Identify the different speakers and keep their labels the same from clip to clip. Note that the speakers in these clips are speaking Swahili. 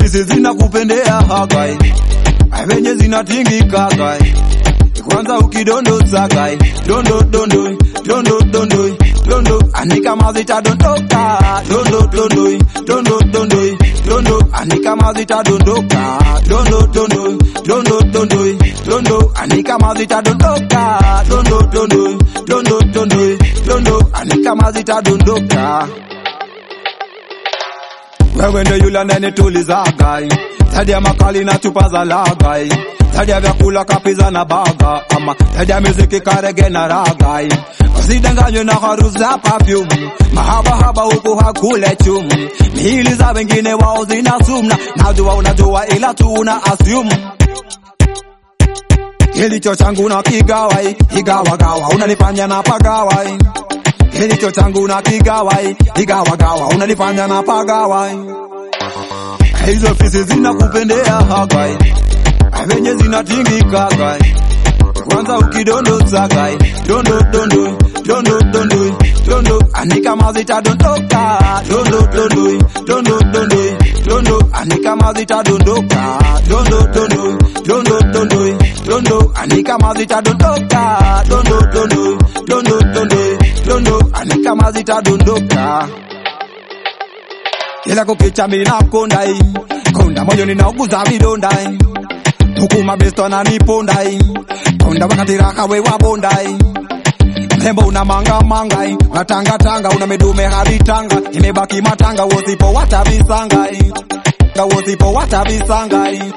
Speaker 1: fisi zinakupendea hagai venye zinatingika gai kwanza ukidondosa gai dondo dondo dondo dondo dondo anika mazita dondoka dondo dondo dondo dondo dondo anika mazita dondoka dondo dondo dondo dondo dondo anika mazita dondoka dondo dondo dondo dondo dondo anika mazita dondoka wewe ndo yule ananituliza gai zaidi ya makali na chupa za lagai zaidi ya vyakula kapiza na baga ama zaidi ya muziki karege na ragai usidanganywe na harufu za perfume mahabahaba huku hakule chum miili za wengine wao zina sumna najua unajua ila tu una assume kilicho changu na kigawai igawagawa unanifanya na pagawai kilicho changu na kigawai igawagawa unanifanya na pagawai hizo fisi zinakupendea hagai venye zinatingika gai kwanza ukidondosa gai dondo dondo dondo dondo dondo anika mazita dondoka dondo dondo dondo dondo dondo anika mazita dondoka dondo dondo dondo dondo dondo anika mazita dondoka dondo dondo dondo dondo dondo anika mazita dondoka kila kukicha mina kondai konda moyo ninauguza vidondai tukuma besto na nipondai konda wakati raka we wabondai mrembo una manga mangai unatanga tanga una medume hadi tanga imebaki matanga wosipo watavisangai wosipo watavisangai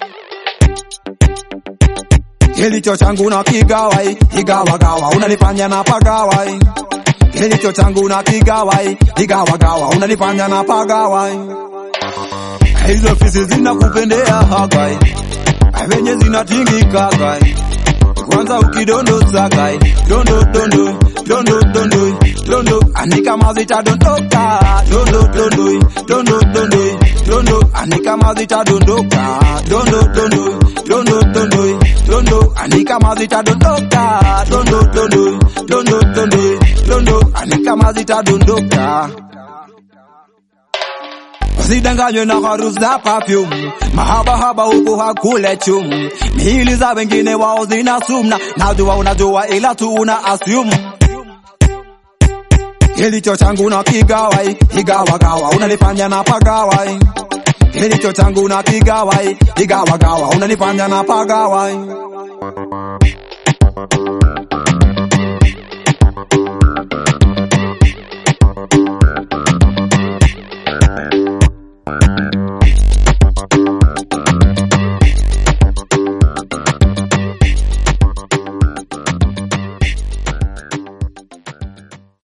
Speaker 1: kilicho changu na kigawai igawagawa unanifanya na pagawai kilicho changu na kigawai igawagawa unanifanya na pagawai hizo fisi zinakupendea hagai venye zinatingika gai kwanza ukidondosa gai dondo dondo dondo dondo dondo anika mazita dondoka dondo dondo dondo dondo dondo anika mazita dondoka dondo dondo dondo dondo dondo anika mazita dondoka dondo dondo dondo dondo dondo anika mazita dondoka usidanganywe na harufu za perfume mahabahaba huku hakule chum miili za wengine wao zina sumna najua unajua ila tu una assume kilicho changu na kigawai igawagawa unanifanya na pagawai kilicho changu na kigawai igawagawa unanifanya na pagawai